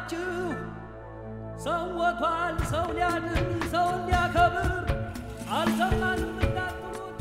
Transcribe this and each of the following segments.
ናችሁ። ሰው ሞቷል፣ ሰው ሊያድን ሰው ሊያከብር አልሰማንም እንዳትሉት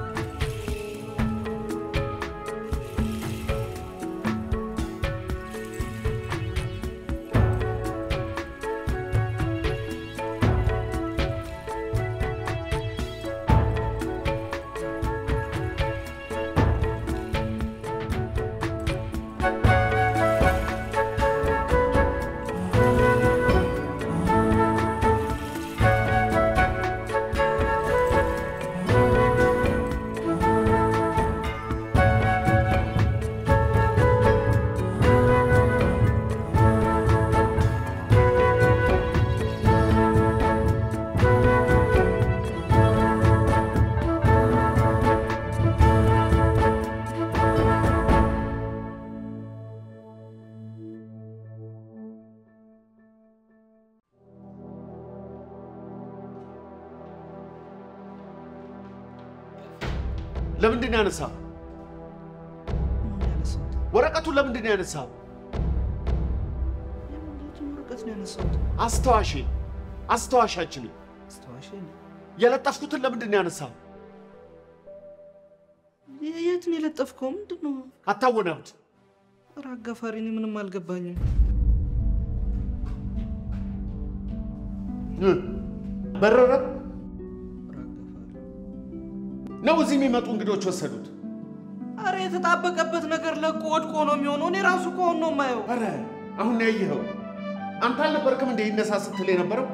ለምንድን ነው ያነሳው? ወረቀቱን ለምንድን ነው ያነሳው? ወረቀት ነው ያነሳሁት። አስታዋሽ አስታዋሻችንን አስታዋሽ የለጠፍኩትን ለምንድን ነው ያነሳው? የት ነው የለጠፍከው? ምንድን ነው? አታወናብድ። ኧረ አጋፋሪ፣ እኔ ምንም አልገባኝም። በረረ ነው እዚህ የሚመጡ እንግዶች ወሰዱት። አረ የተጣበቀበት ነገር ለቆ ወድቆ ነው የሚሆነው። እኔ ራሱ ከሆን ነው የማየው። አረ አሁን ነው ያየኸው። አንተ አልነበርክም እንደ ይነሳ ስትል የነበረው?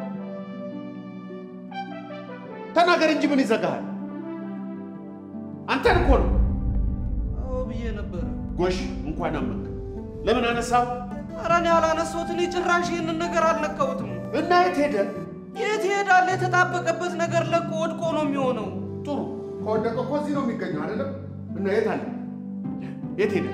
ተናገር እንጂ ምን ይዘጋሃል? አንተን እኮ ነው። አዎ ብዬ ነበረ። ጎሽ እንኳን አመንክ። ለምን አነሳው? አረ እኔ አላነሳሁት። እኔ ጭራሽ ይህንን ነገር አልነካሁትም። እና የት ሄደ? የት ይሄዳል? የተጣበቀበት ነገር ለቆ ወድቆ ነው የሚሆነው። ጥሩ ከወደቀ እኮ እዚህ ነው የሚገኘው አይደለም? እና የት አለ? የት ሄደ?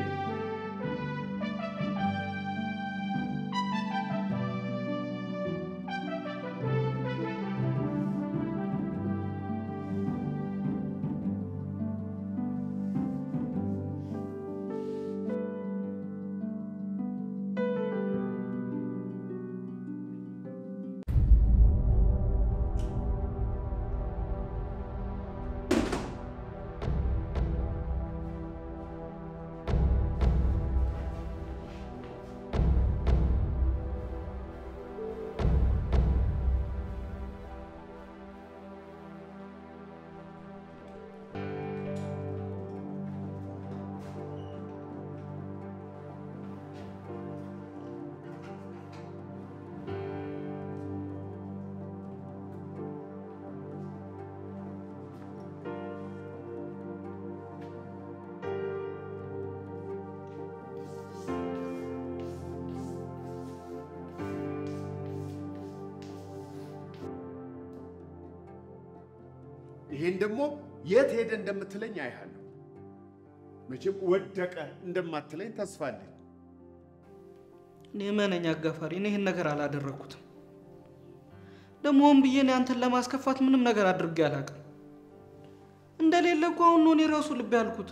ይሄን ደግሞ የት ሄደ እንደምትለኝ አይሃለሁ። መቼም ወደቀ እንደማትለኝ ተስፋ አለኝ። እኔ እመነኝ አጋፋሪ፣ እኔ ይህን ነገር አላደረግኩትም። ደግሞ ሆን ብዬ እኔ አንተን ለማስከፋት ምንም ነገር አድርጌ አላውቅም። እንደሌለ እኮ አሁን ነው እኔ ራሱ ልብ ያልኩት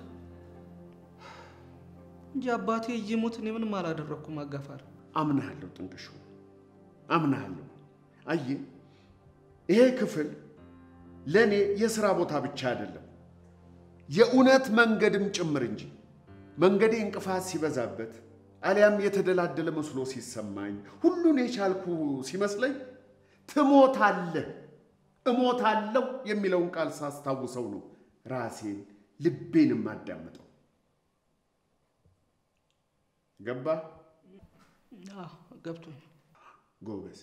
እንጂ አባቴ እየሞት እኔ ምንም አላደረግኩም አጋፋሪ። አምናሃለሁ ጥንቅሹ፣ አምናሃለሁ። አየህ ይሄ ክፍል ለእኔ የሥራ ቦታ ብቻ አይደለም የእውነት መንገድም ጭምር እንጂ መንገዴ እንቅፋት ሲበዛበት አሊያም የተደላደለ መስሎ ሲሰማኝ ሁሉን የቻልኩ ሲመስለኝ ትሞታለህ፣ እሞታለሁ የሚለውን ቃል ሳስታውሰው ነው ራሴን ልቤንም አዳምጠው። ገባ? አዎ ገብቶኝ። ጎበዝ።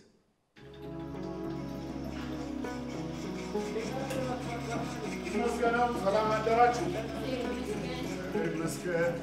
ይመስገነው። ሰላም አደራችሁ። ይመስገን።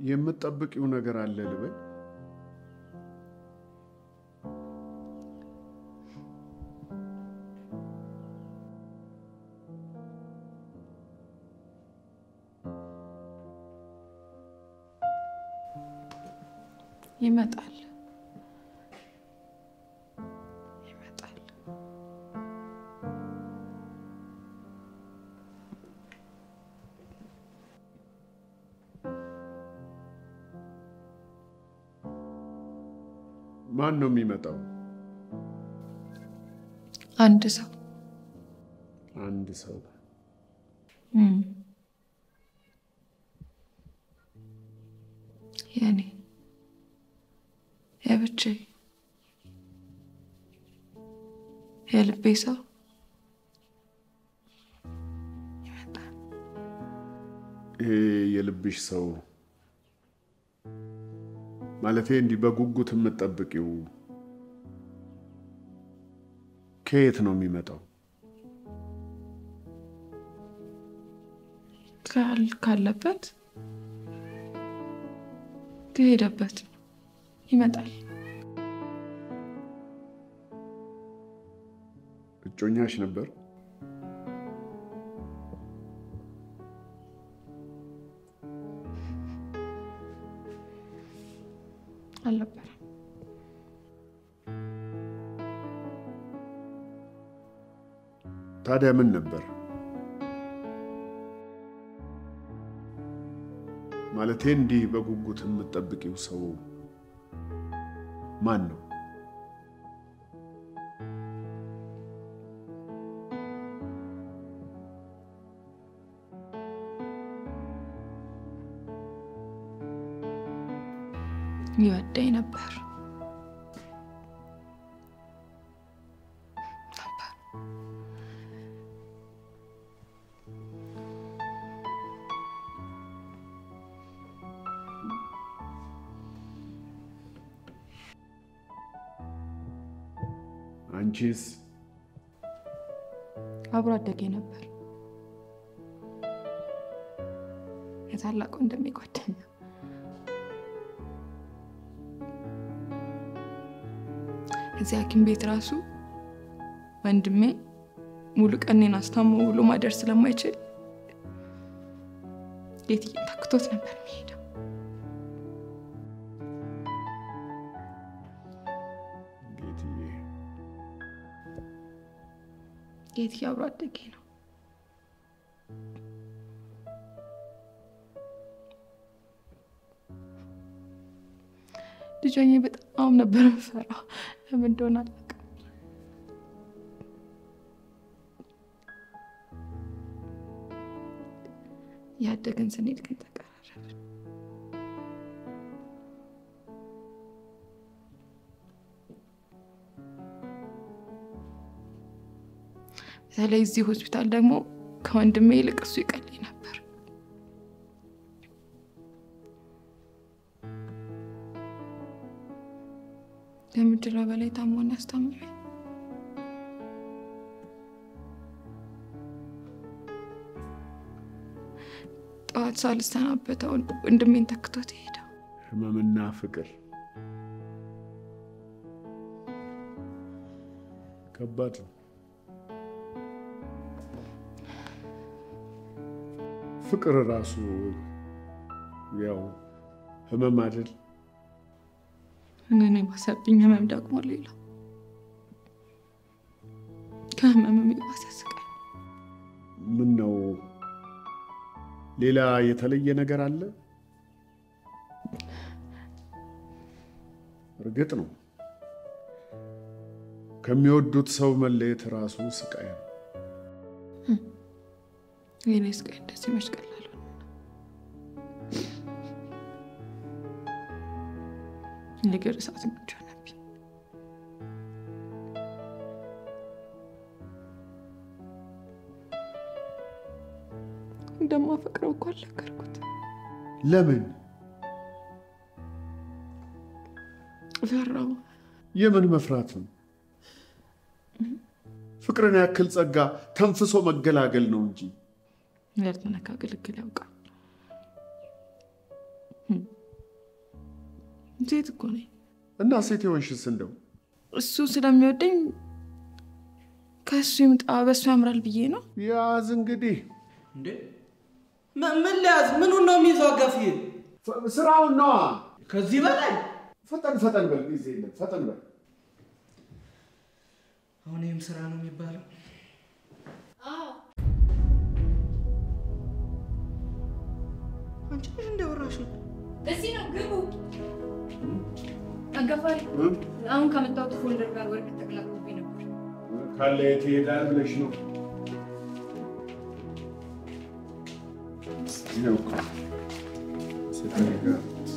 የምትጠብቂው ነገር አለ ልበል? ይመጣል ይመጣል። ማን ነው የሚመጣው? አንድ ሰው አንድ ሰው እም፣ የኔ የብቻዬ የልቤ ሰው ይመጣል። ይሄ የልብሽ ሰው ማለቴ እንዲህ በጉጉት የምትጠብቂው ከየት ነው የሚመጣው? ካል ካለበት ከሄደበት ይመጣል። እጮኛሽ ነበር? አልነበረም። ታዲያ ምን ነበር? ማለቴ እንዲህ በጉጉት የምትጠብቂው ሰው ማን ነው? ይወደኝ ነበር ነበር። አንቺስ? አብሮ አደጌ ነበር። የታላቅ ወንድሜ ጓደኛ እዚህ ሐኪም ቤት ራሱ ወንድሜ ሙሉ ቀኔን አስታሞ ውሎ ማደር ስለማይችል ጌትዬ ታክቶት ነበር የሚሄደው። ጌትዬ ጌትዬ አብሮ አደጌ ነው። ልጅ ሆኜ በጣም ነበር የምፈራው። ለምን እንደሆነ አላውቅም። ያደግን ስንሄድ ግን ተቀራረብን። በተለይ እዚህ ሆስፒታል ደግሞ ከወንድሜ ይልቅ እሱ ይቀልኝ ነበር። ከምችለው በላይ ታሞን ያስታምመኝ። ጠዋት ሳልሰናበተው ወንድሜን ተክቶት ሄደው። ህመምና ፍቅር ከባድ ነው። ፍቅር ራሱ ያው ህመም አይደል? እኔን የባሰብኝ ህመም ደግሞ ሌላ ከህመምም የባሰ ስቃይ። ምን ነው ሌላ የተለየ ነገር አለ? እርግጥ ነው ከሚወዱት ሰው መለየት ራሱ ስቃይ ነው። የኔ ስቃይ እንደዚህ መች ቀላል ሆነ? የእግር እሳት ምንጭ ሆነብኝ። እንደማፈቅረው እኮ አልነገርኩት። ለምን? ፈራው። የምን መፍራት ነው? ፍቅርን ያክል ጸጋ ተንፍሶ መገላገል ነው እንጂ ያልተነካ ግልግል ያውቃል። ሴት እኮ ነኝ። እና ሴት የሆንሽስ እንደው እሱ ስለሚወደኝ ከእሱ ይምጣ በእሱ ያምራል ብዬ ነው። ያዝ እንግዲህ እንዴ ምን ምን ሊያዝ ምኑን ነው የሚይዘው? አጋፊ ፍ- ስራውን ነዋ። ከዚህ በላይ ፈጠን ፈጠን በል፣ ጊዜ የለም። ፈጠን በል። አሁን ይህም ስራ ነው የሚባለው? አንቺ ነሽ እንዳወራሽ ነው። እዚህ ነው ግቡ። አጋፋሪ አሁን ከመጣሁት ፎልደር ጋር ወረቀት ተቀላቅሎብኝ ነበር። ካለ የት ይሄዳል ብለሽ ነው? ይኸው እኮ ሴተኛ ጋር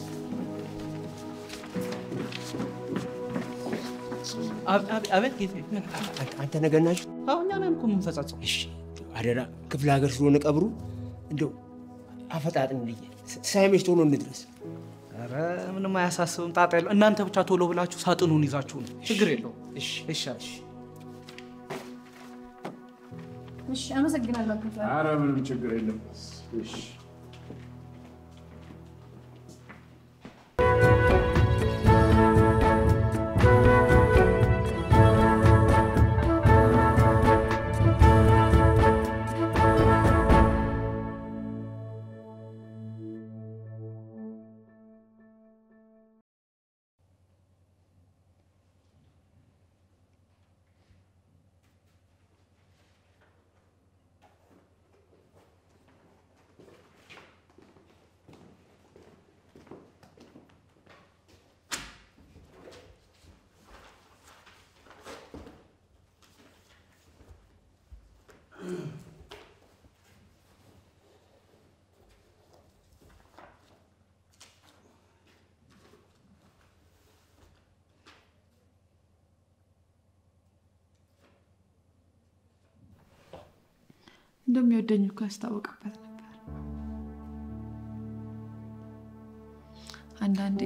አቤት ጌቴ፣ ምን? አንተ ነገር ናችሁ? አሁን እኛ ነን እኮ የምንፈጻጸው። እሺ አደራ፣ ክፍለ ሀገር ስለሆነ ቀብሩ እንደው አፈጣጥን ልየ ሳይመሽ ቶሎ እንድረስ። ኧረ ምንም አያሳስብም፣ ጣጣ የለው። እናንተ ብቻ ቶሎ ብላችሁ ሳጥኑን ይዛችሁ ነው፣ ችግር የለውም። እሺ ይሻል። እሺ፣ አመሰግናለሁ አጋፋሪ። ኧረ ምንም ችግር የለም። እሺ እንደሚወደኝ እኮ ያስታወቅበት ነበር። አንዳንዴ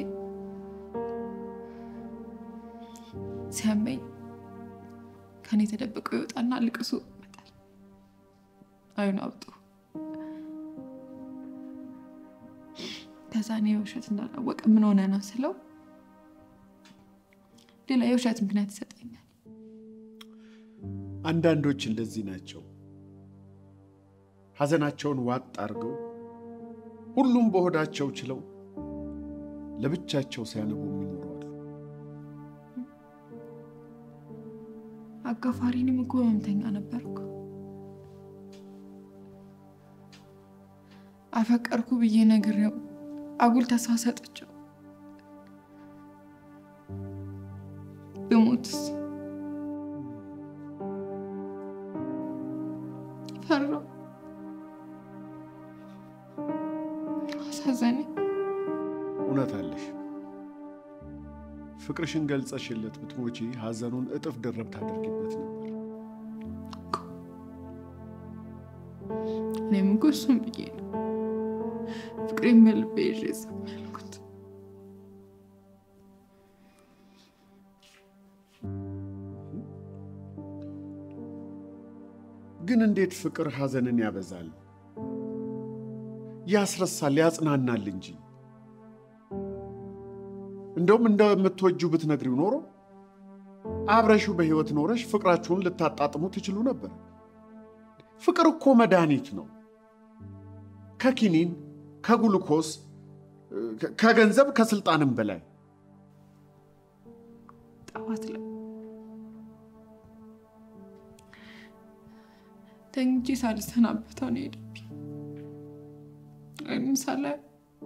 ሲያመኝ ከኔ ተደብቆ ይወጣና ልቅሱ ይመጣል። አይኑ አብጦ ከዛ እኔ የውሸት እንዳላወቀ ምን ሆነ ነው ስለው ሌላ የውሸት ምክንያት ይሰጠኛል። አንዳንዶች እንደዚህ ናቸው። ሐዘናቸውን ዋጥ አድርገው ሁሉም በሆዳቸው ችለው ለብቻቸው ሲያነቡ የሚኖሩ አሉ። አጋፋሪንም እኮ ህመምተኛ ነበርኩ። አፈቀርኩ ብዬ ነግሬው አጉል ተስፋ ሰጥቼው ብሞትስ ፈራው። አሳዘነኝ። እውነት አለሽ። ፍቅርሽን ገልጸሽለት ብትሞቺ ሐዘኑን እጥፍ ድርብ ታደርጊበት ነበር። እኔም እኮ እሱም ብዬ ነው ፍቅሬን በልቤ ይዤ ዝም ያልኩት። ግን እንዴት ፍቅር ሐዘንን ያበዛል? ያስረሳል፣ ያጽናናል እንጂ። እንደውም እንደምትወጂው ብትነግሪው ኖሮ አብረሽው በሕይወት ኖረሽ ፍቅራችሁን ልታጣጥሙ ትችሉ ነበር። ፍቅር እኮ መድኃኒት ነው። ከኪኒን፣ ከጉልኮስ፣ ከ- ከገንዘብ፣ ከስልጣንም በላይ ጠዋት ላይ ተኝቼ ሳልሰናበተው ነው የሄደብኝ። እኔም ሳላየው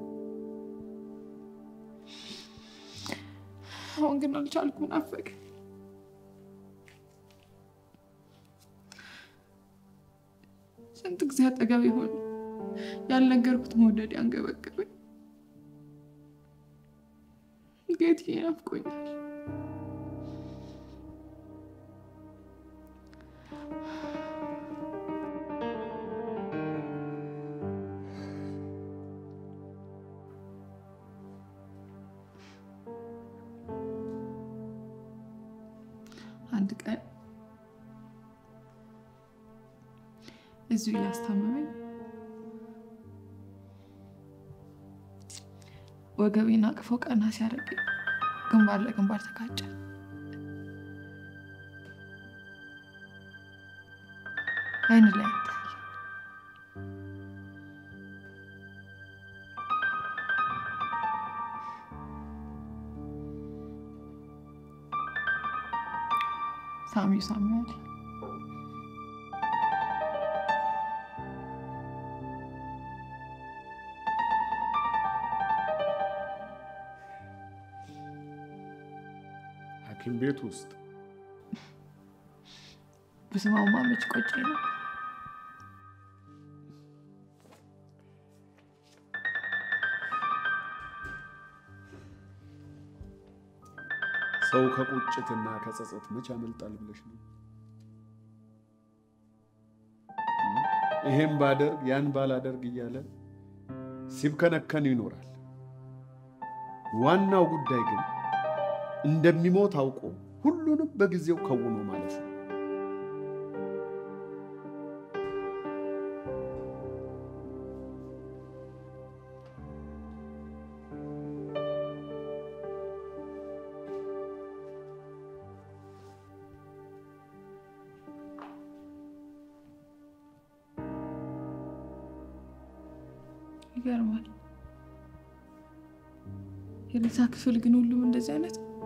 አሁን ግን አልቻልኩም፣ ናፈቀኝ። ስንት ጊዜ አጠገብ የሆነ ያልነገርኩት መውደድ ያንገበገበኝ ጌትዬ ናፍቆኛል። አንድ ቀን እዚሁ እያስታመመኝ ወገቤን አቅፈው ቀና ሲያደርግ ግንባር ለግንባር ተጋጨ። አይን ላይ ይታያል። ሳሚው ሳሚው አለ። ሐኪም ቤት ውስጥ ብስማማ መች ቆጨኝ ነው። ሰው ከቁጭትና ከጸጸት መች ያመልጣል ብለሽ ነው? ይሄን ባደርግ ያን ባላደርግ እያለ ሲብከነከን ይኖራል። ዋናው ጉዳይ ግን እንደሚሞት አውቆ ሁሉንም በጊዜው ከውኖ ማለፍ ነው። ይገርማል። የሬሳ ክፍል ግን ሁሉም እንደዚህ አይነት ነው።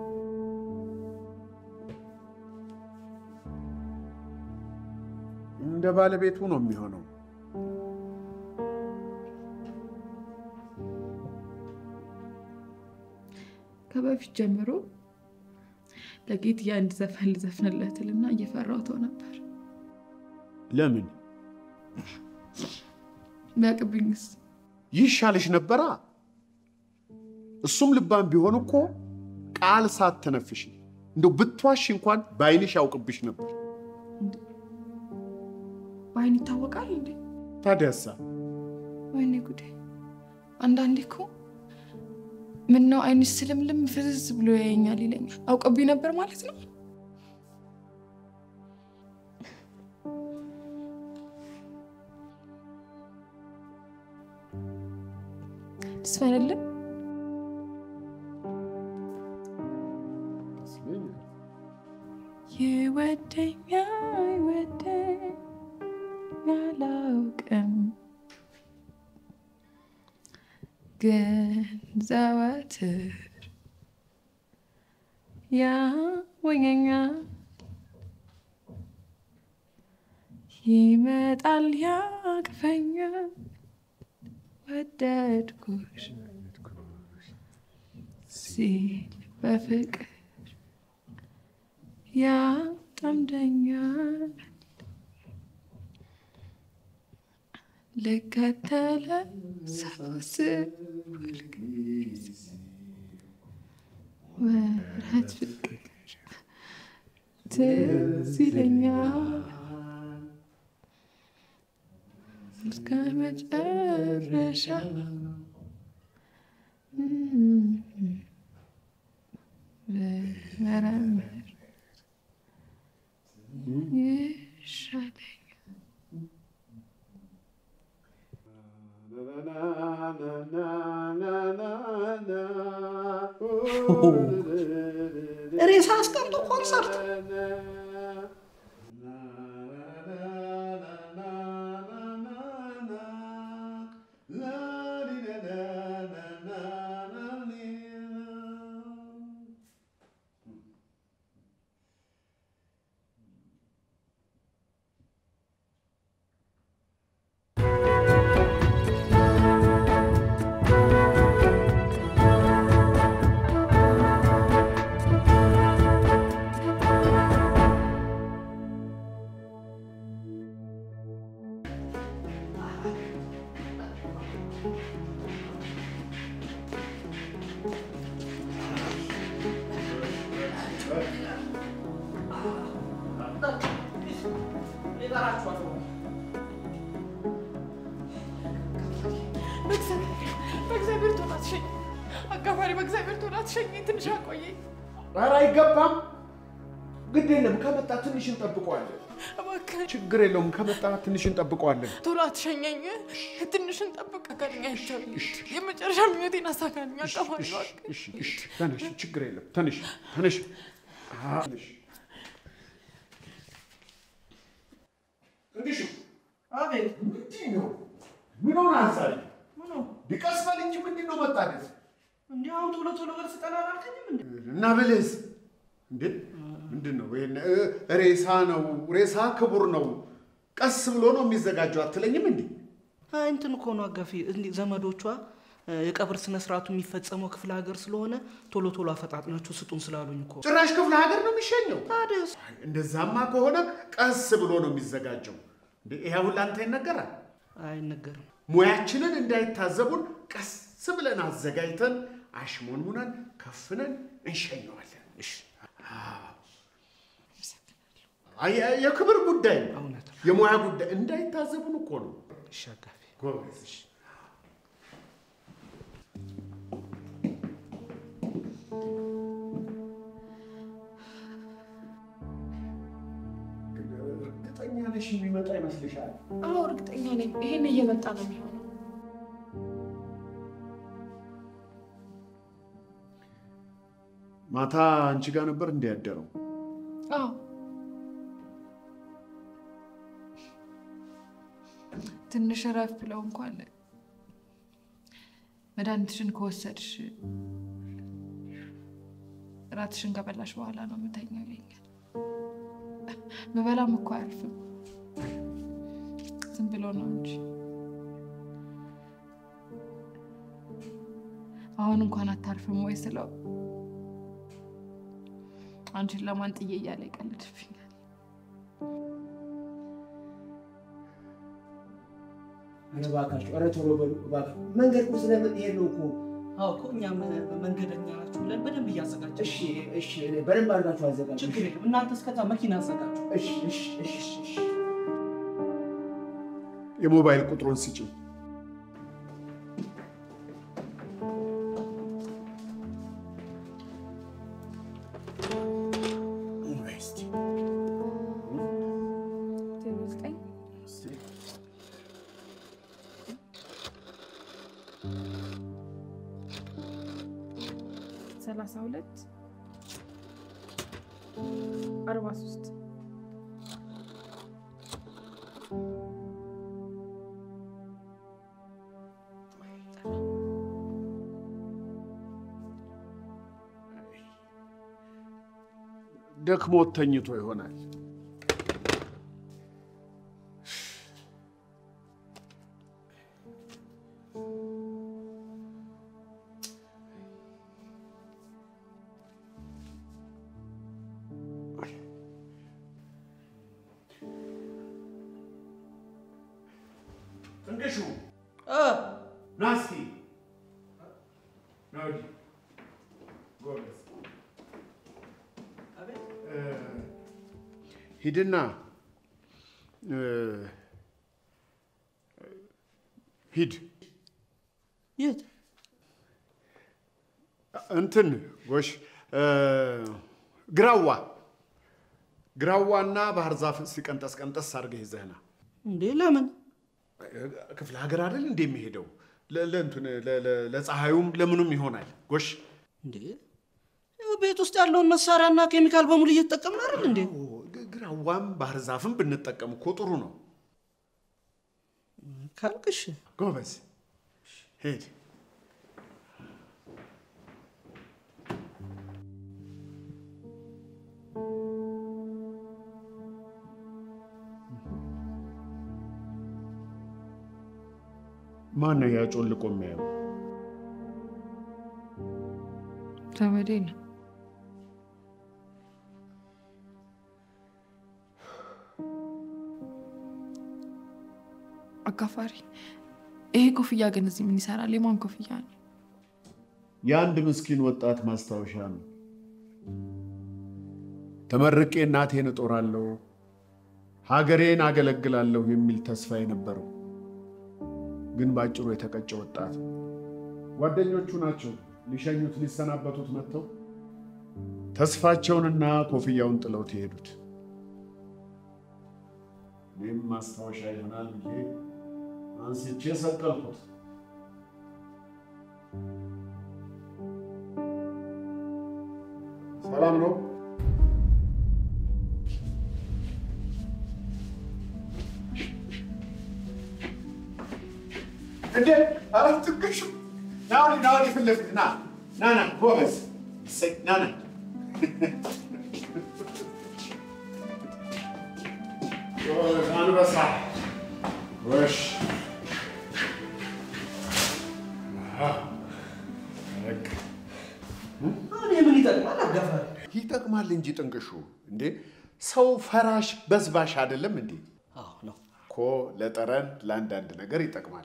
እንደ ባለቤቱ ነው የሚሆነው። ከበፊት ጀምሮ ለጌት የአንድ ዘፈን ልዘፍንለትልና እየፈራው ተው ነበር። ለምን ቢያቅብኝስ? ይሻልሽ ነበራ። እሱም ልባም ቢሆን እኮ ቃል ሳትተነፍሽ እንደው ብትዋሽ እንኳን በዓይንሽ ያውቅብሽ ነበር። በአይን ይታወቃል እንዴ? ታዲያሳ ወይኔ ጉዴ! አንዳንዴ እኮ ምነው አይንሽ ስልምልም ፍዝዝ ብሎ ያየኛል ይለኛል። አውቀብኝ ነበር ማለት ነው። ትስፈንልን ይወደኛ ይወደኝ አላውቅም ግን ዘወትር ያወኘኛል ይመጣል ያቅፈኛል ወደድኩሽ ሲል በፍቅር ያጠምደኛል ልከተለ ሳስብ ሁልጊዜ ወረት ፍቅር ትዝ ይለኛል እስከ መጨረሻ ብመረምር ይሻለኛል። ሬሳ አስቀምጦ ኮንሰርት በእግዚአብሔር ቶሎ አትሸኝ፣ አጋፋሪ በእግዚአብሔር ቶሎ አትሸኝ፣ ትንሽ አቆየኝ። ኧረ አይገባም። ግድ የለም ከመጣ ትንሽ እንጠብቀዋለን። እባክህ ችግር የለውም ከመጣ ትንሽ እንጠብቀዋለን። ቶሎ አትሸኘኝ። ትንሽ እንጠብቅ። አካልኛ ይቻል የመጨረሻ ምኞቴን አሳካልኝ። አቀፋሪ እባክህ። እሺ እሺ፣ ተነሽ፣ ችግር የለም ተነሽ፣ ተነሽ፣ አዎ፣ ተነሽ። እንግዲህ አቤት ምንድን ነው? ምን ሆነ አንሳሪ? ምኑ ቢቀስ በል እንጂ ምንድን ነው መጣደፍ? እንዲህ አሁን ቶሎ ቶሎ በል ስጠና አላልከኝም እንዴ? እና ብልህስ እንዴ ምንድን ነው? ይሄን እ፣ ሬሳ ነው። ሬሳ ክቡር ነው። ቀስ ብሎ ነው የሚዘጋጀው አትለኝም እንዴ? አይ እንትን እኮ ነው አጋፊ እንዲህ ዘመዶቿ እ፣ የቀብር ስነ ስርዓቱ የሚፈጸመው ክፍለ ሀገር ስለሆነ ቶሎ ቶሎ አፈጣጥናችሁ ስጡን ስላሉኝ እኮ። ጭራሽ ክፍለ ሀገር ነው የሚሸኘው። ታዲያስ አይ፣ እንደዛማ ከሆነ ቀስ ብሎ ነው የሚዘጋጀው። እንዴ ይሄ አሁን ለአንተ ይነገራል? አይነገርም። ሙያችንን እንዳይታዘቡን ቀስ ብለን አዘጋጅተን አሽሞንሙነን ከፍነን እንሸኘዋለን። እሺ። አይ፣ የክብር ጉዳይ ነው። እውነት ነው። የሙያ ጉዳይ እንዳይታዘቡን እኮ ነው። እሺ አጋፊ ጎበዝ። እሺ። እርግጠኛ ነሽ የሚመጣ ይመስልሻል? አዎ እርግጠኛ ነኝ። ይሄን እየመጣ ነው የሚሆነው። ማታ አንቺ ጋር ነበር እንዲያደረው አዎ ትንሽ እረፍ ብለው እንኳን መድኃኒትሽን ከወሰድሽ እራትሽን ከበላሽ በኋላ ነው የምተኛው ይለኛል። ምበላም እኮ አያርፍም፣ ዝም ብሎ ነው እንጂ። አሁን እንኳን አታርፍም ወይ ስለው አንቺን ለማን ጥዬ እያለ ይቀልድብኛል። ኧረ እባካችሁ፣ ኧረ ቶሎ በሉ እባክህ። መንገድ እኮ ስለምንሄድ ነው እኮ። አዎ እኮ እኛም መንገደኛ ናችሁ ብለን በደንብ እያዘጋጀን እሺ እሺ፣ እኔ በደንብ አድርጋችሁ አዘጋጁ። ችግር የለም። እናንተ እስከዛ መኪና አዘጋጁ። እሺ እሺ እሺ እሺ። የሞባይል ቁጥሩን ስጪው። እስቲ ሰላሳ ሁለት አርባ ሶስት ደክሞት ተኝቶ ይሆናል። ጥንቅሹ እ ና እስኪ ና ወዲህ። ጎበዝ አቤት እ፣ ሂድና እ፣ ሂድ የት እንትን ጎሽ እ፣ ግራዋ ግራዋና ባህር ዛፍ ሲቀንጠስ ቀንጠስ አድርገህ ይዘህና እንዴ? ለምን ክፍለ ሀገር አይደል እንደ የሚሄደው ለ- ለእንትን ለ- ለ- ለፀሐዩም ለምኑም ይሆናል። ጎሽ እንዴ? ያው ቤት ውስጥ ያለውን መሳሪያና ኬሚካል በሙሉ እየተጠቀምን አይደል እንዴ? ኦ፣ ግ- ግራዋም ባህር ዛፍም ብንጠቀም እኮ ጥሩ ነው። ካልክሽ ጎበዝ ሂድ። ማን ነው ያጮልቆ የሚያየው? ዘመዴ ነው። አጋፋሪ፣ ይሄ ኮፍያ ግን እዚህ ምን ይሰራል? የማን ኮፍያ ነው? የአንድ ምስኪን ወጣት ማስታወሻ ነው። ተመርቄ እናቴን እጦራለሁ፣ ሀገሬን አገለግላለሁ የሚል ተስፋ የነበረው ግን በአጭሩ የተቀጨ ወጣት ነው። ጓደኞቹ ናቸው ሊሸኙት ሊሰናበቱት መጥተው ተስፋቸውንና ኮፍያውን ጥለው የሄዱት። እኔም ማስታወሻ ይሆናል ብዬ አንስቼ ሰቀልኩት። ሰላም ነው? እንዴ ኧረ ጥቅሹ ና ወዲህ ና ወዲህ ፊት ለፊት ና ና ና ጎበዝ እሰይ ና ና ጎበዝ አንበሳ ጎሽ በቃ አሁን የምን ይጠቅማል አጋፋሪ? ይጠቅማል እንጂ ጥንቅሹ እንዴ ሰው ፈራሽ በዝባሽ አይደለም እንዴ አዎ ነው። እኮ ለጠረን ለአንዳንድ ነገር ይጠቅማል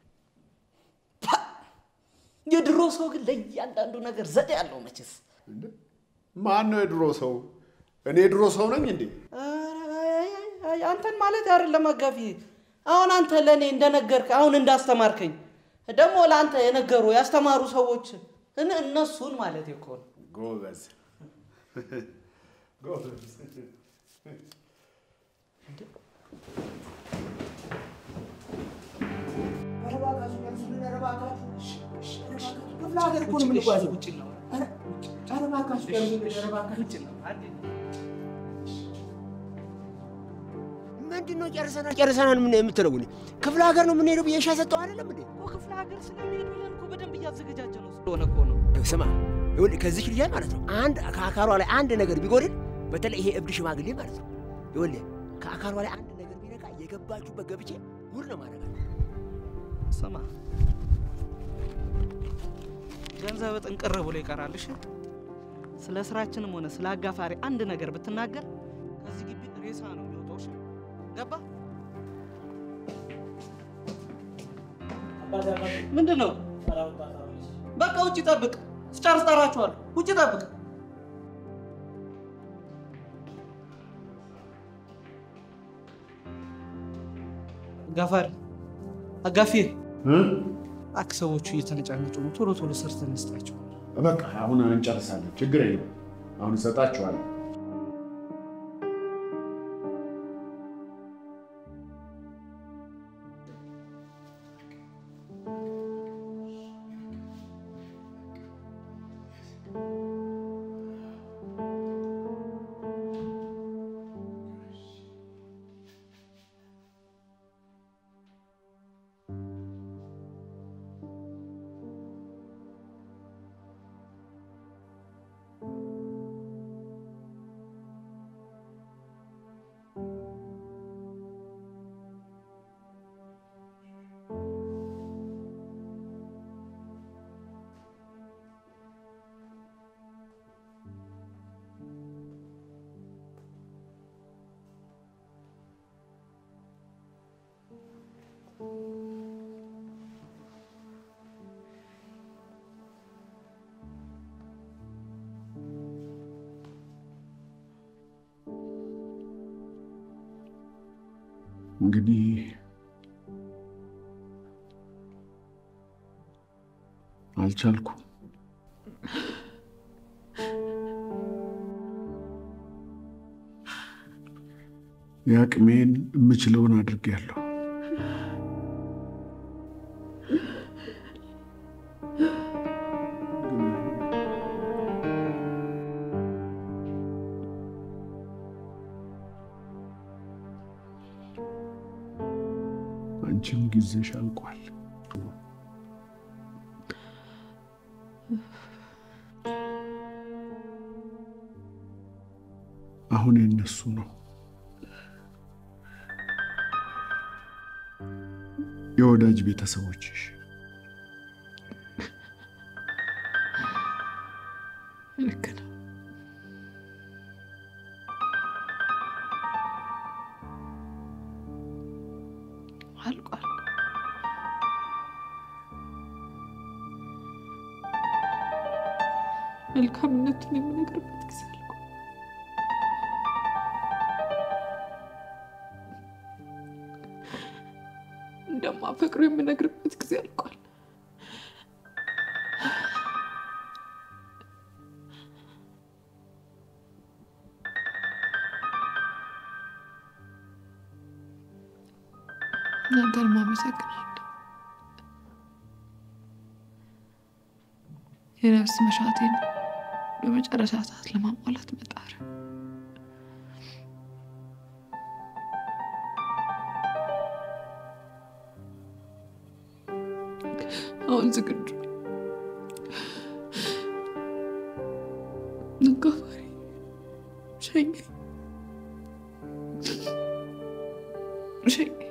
የድሮ ሰው ግን ለእያንዳንዱ ነገር ዘዴ ያለው መቼስ። እንዴ ማን ነው የድሮ ሰው እኔ የድሮ ሰው ነኝ እንዴ ኧረ አይ አይ አይ አይ፣ አንተን ማለት አይደለም አጋፊ። አሁን አንተ ለእኔ እንደነገርክ አሁን እንዳስተማርከኝ ደግሞ ለአንተ የነገሩ ያስተማሩ ሰዎች እነ- እነሱን ማለት እኮ ነው። ጎበዝ ጎበዝ ክፍለ ሀገር እኮ ነው የምንጓዘው። ውጭ ነው ኧረ እባካችሁ ቀርቡልን፣ ኧረ እባካችሁ። ውጭ ነው አንዴ ምንድን ነው ጨርሰናል ጨርሰናል ምን የምትለው? እኔ ክፍለ ሀገር ነው የምንሄደው ብዬ ሻይ ሰጠው አይደለም እንዴ? እኮ ክፍለ ሀገር ስለሚሄዱ ብለን እኮ በደንብ እያዘገጃጀ ነው ስለሆነ እኮ ነው። ስማ ይኸውልህ ከዚች ልጅ ላይ ማለት ነው አንድ ከአካሏ ላይ አንድ ነገር ቢጎድል በተለይ ይሄ እብድ ሽማግሌ ማለት ነው ይኸውልህ ከአካሏ ላይ አንድ ነገር ቢነካ የገባችሁበት ገብቼ ጉድ ነው ማድረግ ስማ ገንዘብ ጥንቅር ብሎ ይቀራል። እሺ ስለ ስራችንም ሆነ ስለ አጋፋሪ አንድ ነገር ብትናገር ከዚህ ግቢ ሬሳ ነው የሚወጣው። እሺ ገባ? ምንድን ነው? በቃ ውጭ ጠብቅ። ስጨርስ ጠራችኋለሁ። ውጭ ጠብቅ። አጋፋሪ አጋፊ እ? አክ ሰዎቹ እየተነጫነጩ ነው። ቶሎ ቶሎ ሰርተን እንስጣቸው። በቃ አሁን እንጨርሳለን ችግር የለም አሁን እሰጣችኋለሁ እንግዲህ አልቻልኩም። የአቅሜን የምችለውን አድርጌያለሁ። አንቺም ጊዜሽ አልቋል። አሁን የነሱ ነው። የወዳጅ ቤተሰቦችሽ ልክ ነው። አልቋል። መልካምነቱን የምነግርበት ጊዜ አልቋል። እንደማፈቅሩ የምነግርበት ጊዜ አልቋል። እናንተንም አመሰግናለሁ። የነፍስ መሻቴን በመጨረሻ ሰዓት ለማሟላት መጣር አሁን ዝግጁ አጋፋሪ ሸኘኝ ሸኘኝ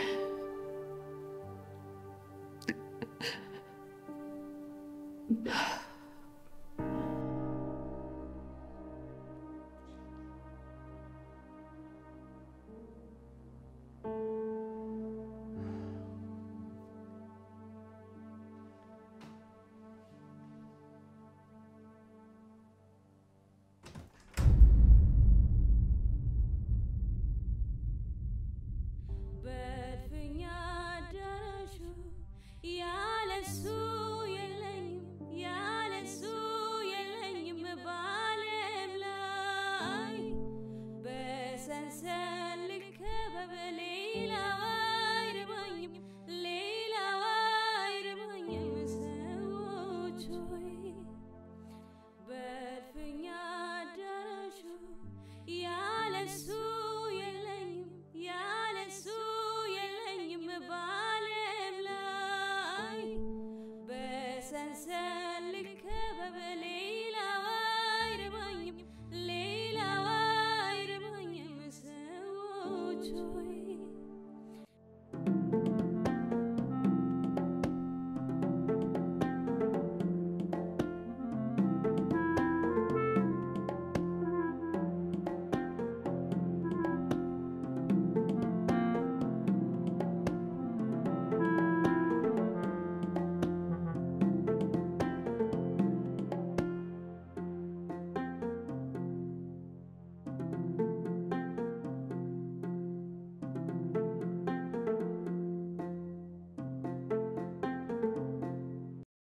በእልፍኝ አዳራሹ ያለሱ የለኝም ያለሱ የለኝም በዓለም ላይ በሰንሰል ልከበብ ሌላ